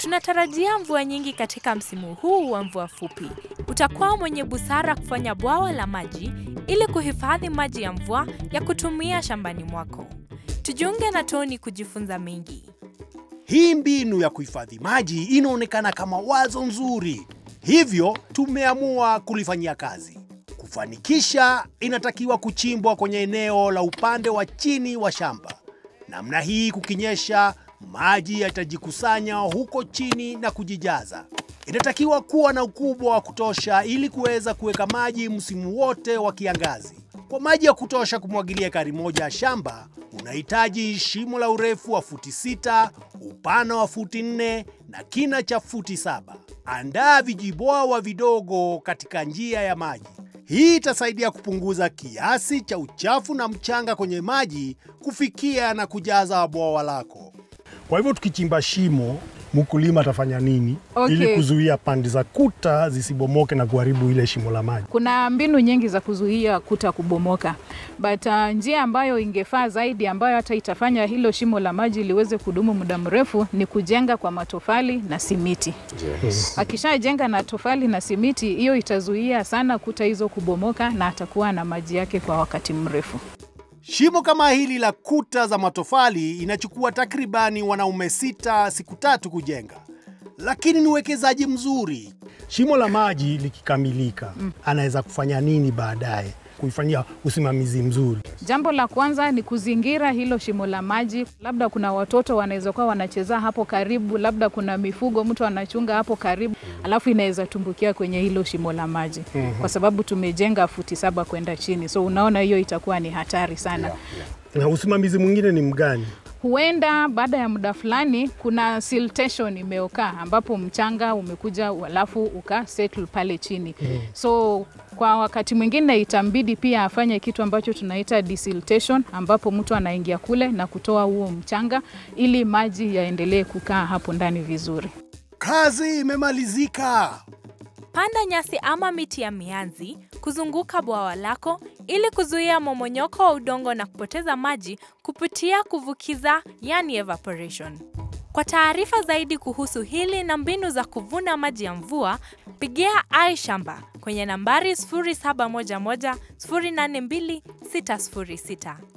Tunatarajia mvua nyingi katika msimu huu wa mvua fupi. Utakuwa mwenye busara kufanya bwawa la maji ili kuhifadhi maji ya mvua ya kutumia shambani mwako. Tujiunge na Tony kujifunza mengi. Hii mbinu ya kuhifadhi maji inaonekana kama wazo nzuri, hivyo tumeamua kulifanyia kazi. Kufanikisha, inatakiwa kuchimbwa kwenye eneo la upande wa chini wa shamba. Namna hii, kukinyesha, maji yatajikusanya huko chini na kujijaza. Inatakiwa kuwa na ukubwa wa kutosha ili kuweza kuweka maji msimu wote wa kiangazi. Kwa maji ya kutosha kumwagilia ekari moja ya shamba, unahitaji shimo la urefu wa futi sita, upana wa futi nne na kina cha futi saba. Andaa vijibwawa vidogo katika njia ya maji. Hii itasaidia kupunguza kiasi cha uchafu na mchanga kwenye maji kufikia na kujaza bwawa lako. Kwa hivyo tukichimba shimo, mkulima atafanya nini Okay. ili kuzuia pande za kuta zisibomoke na kuharibu ile shimo la maji? Kuna mbinu nyingi za kuzuia kuta kubomoka, but uh, njia ambayo ingefaa zaidi ambayo hata itafanya hilo shimo la maji liweze kudumu muda mrefu ni kujenga kwa matofali na simiti. Akishajenga na tofali na simiti, hiyo itazuia sana kuta hizo kubomoka na atakuwa na maji yake kwa wakati mrefu. Shimo kama hili la kuta za matofali inachukua takribani wanaume sita siku tatu kujenga, lakini ni uwekezaji mzuri. Shimo la maji likikamilika, anaweza kufanya nini baadaye kuifanyia usimamizi mzuri? Jambo la kwanza ni kuzingira hilo shimo la maji. Labda kuna watoto wanaweza kuwa wanacheza hapo karibu, labda kuna mifugo mtu anachunga hapo karibu, alafu inaweza tumbukia kwenye hilo shimo la maji kwa sababu tumejenga futi saba kwenda chini, so unaona hiyo itakuwa ni hatari sana. Na usimamizi mwingine ni mgani? Huenda baada ya muda fulani kuna siltation imeokaa ambapo mchanga umekuja alafu uka settle pale chini. So kwa wakati mwingine itambidi pia afanye kitu ambacho tunaita desiltation ambapo mtu anaingia kule na kutoa huo mchanga ili maji yaendelee kukaa hapo ndani vizuri. Kazi imemalizika. Panda nyasi ama miti ya mianzi kuzunguka bwawa lako ili kuzuia momonyoko wa udongo na kupoteza maji kupitia kuvukiza, yani evaporation. Kwa taarifa zaidi kuhusu hili na mbinu za kuvuna maji ya mvua, pigia iShamba kwenye nambari 0711 082 606.